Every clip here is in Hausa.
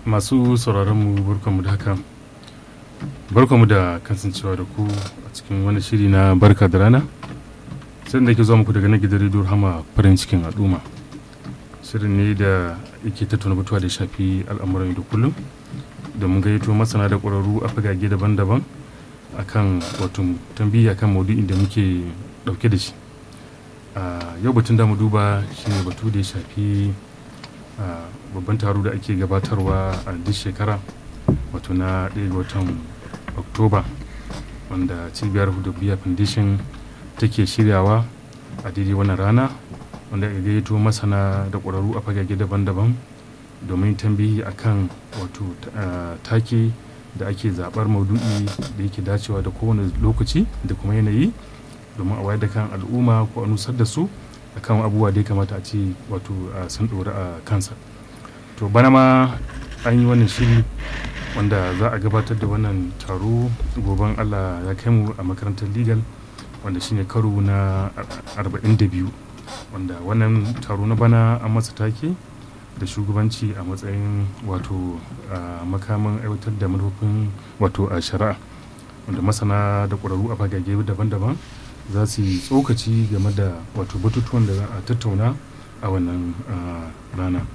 masu sauraronmu barkanmu da haka barkanmu da kasancewa da ku a cikin wani shiri na barka da rana sai da ke zuwa muku daga na gidan rediyo hama farin cikin al'umma shirin ne da yake tattauna batuwa da shafi al'amuran da kullum da mun gayyato masana da ƙwararru a fagage daban-daban akan wato tambiya kan maudu'in da muke ɗauke da shi yau batun da mu duba shine batu da ya shafi babban taro da ake gabatarwa a duk shekara wato na ɗaya ga watan oktoba wanda cibiyar hudubiya foundation take shiryawa a daidai wannan rana wanda ya gayyato masana da ƙwararru a fagage daban-daban domin tambayi akan wato take da ake zaɓar maudu'i da yake dacewa da kowane lokaci da kuma yanayi domin a wayar da kan al'umma ko a nusar da su akan abubuwa da ya kamata a ce wato sun ɗori a kansa to bana ma an yi wannan shiri wanda za a gabatar da wannan taro goben allah ya kai mu a makarantar legal wanda shine karo na 42 wanda wannan taro na bana an masa take da shugabanci a matsayin wato makamin aiwatar da manufofin wato a shari'a wanda masana da ƙwararru a fagage daban-daban za su yi tsokaci game da wato batutuwan da za a tattauna a wannan rana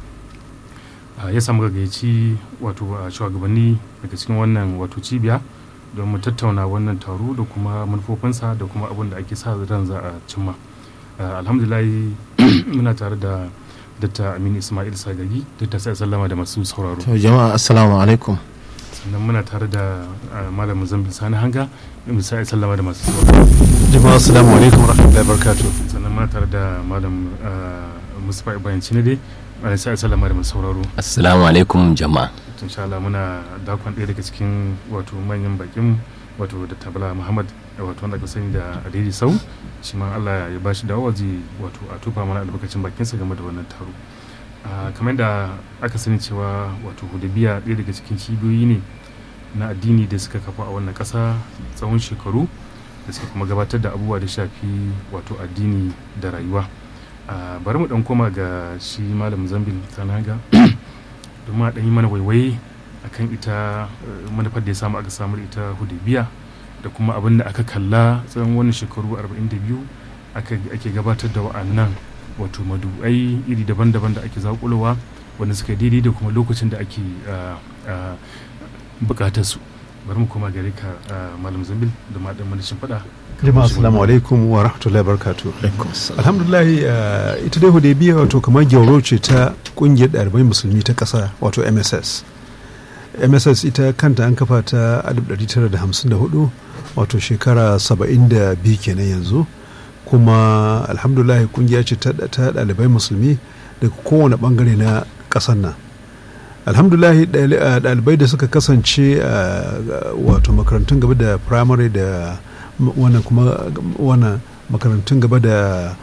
ya samu gaggaci wato a shugabanni daga cikin wannan wato cibiya don mu tattauna wannan taro da kuma manufofinsa da kuma abin da ake sa ran za a cimma alhamdulillah muna tare da datta aminu ismail sagagi datta sai sallama da masu sauraro to jama'a assalamu alaikum sannan muna tare da malam zambil sani hanga misali sallama da masu sauraro jama'a assalamu alaikum rahmatullahi barakatuh sannan muna tare da malam mustapha ibrahim cinade malam sai sallama da masu sauraro assalamu alaikum jama'a insha Allah muna dakon ɗaya daga cikin wato manyan bakin wato da tabala muhammad wato wanda aka sani da adidi sau shi ma Allah ya bashi dawowa zai wato a tufa mana albarkacin bakinsa game da wannan taro kamar da aka sani cewa wato hudabiya ɗaya daga cikin cibiyoyi ne na addini da suka kafa a wannan ƙasa tsawon shekaru da suka kuma gabatar da abubuwa da shafi wato addini da rayuwa bari mu ɗan koma ga shi malam zambil sanaga domin a ɗan yi mana waiwaye akan ita manufar da ya samu aka samu ita hudabiya da kuma abin da aka kalla tsawon wannan shekaru 42 ake gabatar da wa'annan wato madu'ai iri daban-daban da ake zakulowa wanda suka daidai da kuma lokacin da ake bukatar su bari mu koma gare ka malam zambil da ma dan manashin fada jama'a assalamu alaikum wa rahmatullahi barakatuh alhamdulillah ita dai hudaybiya wato kamar gyauro ce ta kungiyar ɗalibai musulmi ta ƙasa wato mss mss ita kanta an kafa ta 1954 wato shekara 72 kenan yanzu kuma alhamdulillah kungiya ce ta ɗalibai musulmi daga kowane bangare na ƙasar nan alhamdulillah ɗalibai da suka kasance wato makarantun gaba da primary da wannan kuma wannan makarantun gaba da